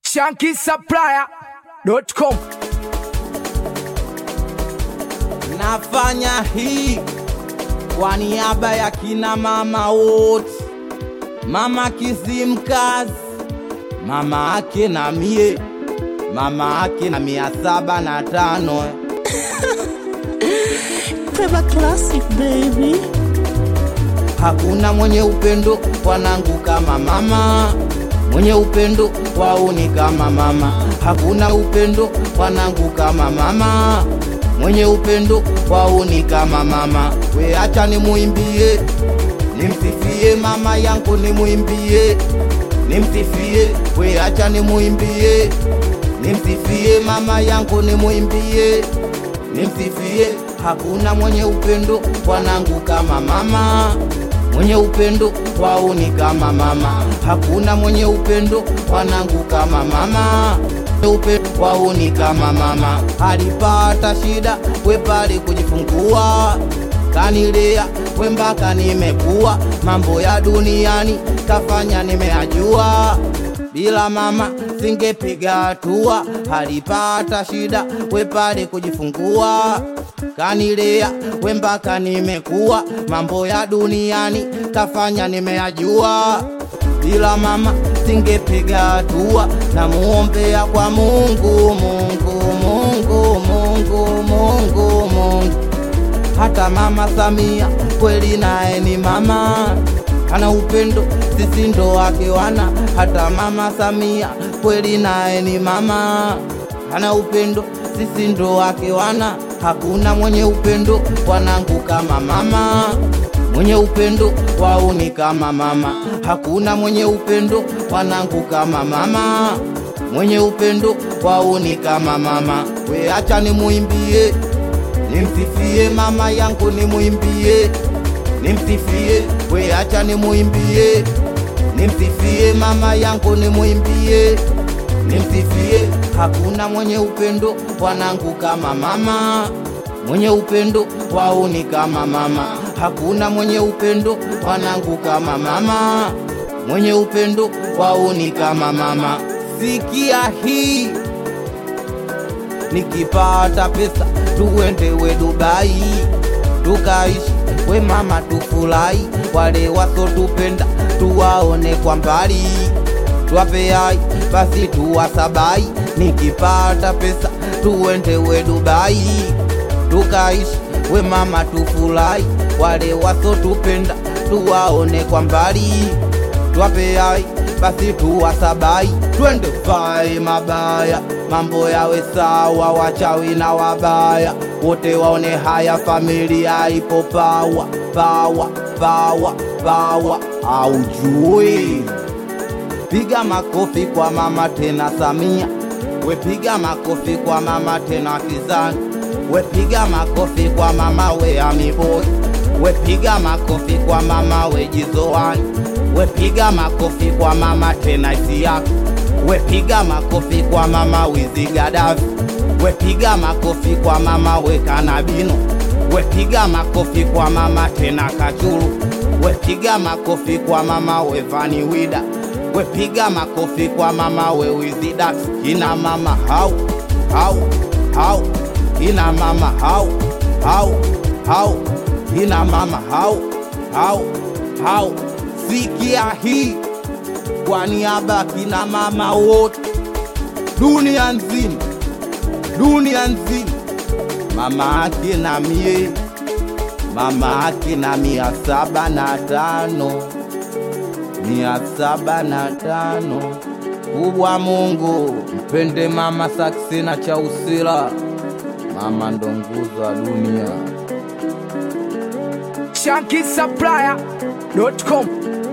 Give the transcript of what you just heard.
shankisupplier.com nafanya hii kwa niaba ya kina mama wote, mama Kizimkazi, mama ake na mie, mama ake na mia saba na tano Peba Classic baby. Hakuna mwenye upendo wanangu kama mama, mwenye upendo wauni kama mama. Hakuna upendo wanangu kama mama, mwenye upendo wauni kama mama. We acha nimuimbie, nimsifie mama yangu, nimuimbie, nimsifie. We acha nimuimbie, nimsifie mama yangu, nimuimbie, nimsifie. Hakuna mwenye upendo wanangu kama mama mwenye upendo wauni kama mama. Hakuna mwenye upendo wanangu kama mama, upendo wauni kama mama. Alipata shida we pale kujifungua, kanilea we mpaka nimekuwa, mambo ya duniani kafanya nimeajua bila mama singepiga hatua. Alipata shida we pale kujifungua, kanilea we mpaka nimekuwa, mambo ya duniani kafanya nimeajua. Bila mama singepiga hatua, namuombea kwa Mungu, Mungu, Mungu, Mungu, Mungu, Mungu. Hata mama Samia kweli naye ni mama, ana upendo, sisi ndo wake wana. Hata mama Samia kweli naye ni mama, ana upendo, sisi ndo wake wana. Hakuna mwenye upendo wanangu kama mama, mwenye upendo wauni kama mama. Hakuna mwenye upendo wanangu kama mama, mwenye upendo wauni kama mama. We acha nimuimbie nimsifie mama yangu, nimwimbie, nimsifie. We acha nimwimbie, nimsifie mama yangu, nimwimbie, nimsifie. Hakuna mwenye upendo wanangu kama mama, mwenye upendo wauni kama mama. Hakuna mwenye upendo wanangu kama mama, mwenye upendo wauni kama mama. Sikia hii nikipata pesa tuende we Dubai tukaishi we mama tufurahi, wale wasotupenda tuwaone kwa mbali, twape hai basi tuwasabai. Nikipata pesa tuende we Dubai tukaishi we mama tufurahi, wale wasotupenda tuwaone kwa mbali, twape hai basi tuwasabai, twende vai mabaya, mambo yawe sawa, wachawi na wabaya wote waone haya, familia ipo pawa pawa pawa pawa, aujui piga makofi kwa mama tena Samia, we piga makofi kwa mama tena Kizani, we piga makofi kwa mama we Amiboi, we piga makofi kwa mama we Jizoani, we piga makofi kwa mama tena Isiaka, we piga makofi kwa mama Wizi Gadafi, we piga makofi kwa mama we Kanabino, we piga makofi kwa mama tena Kachuru, we piga makofi kwa mama we Vani Wida, we piga makofi kwa mama we Wizi Dax, kina mama hau hau hau, kina mama hau hau hau, kina mama hau hau hau. Sikia hii kwa niaba ya kina mama wote dunia nzima, dunia nzima, mama ake na mie, mama ake na mia saba na tano, mia saba na tano. Kubwa Mungu mpende mama Saksina Chausila, mama ndo nguzo ya dunia. shankisupplier.com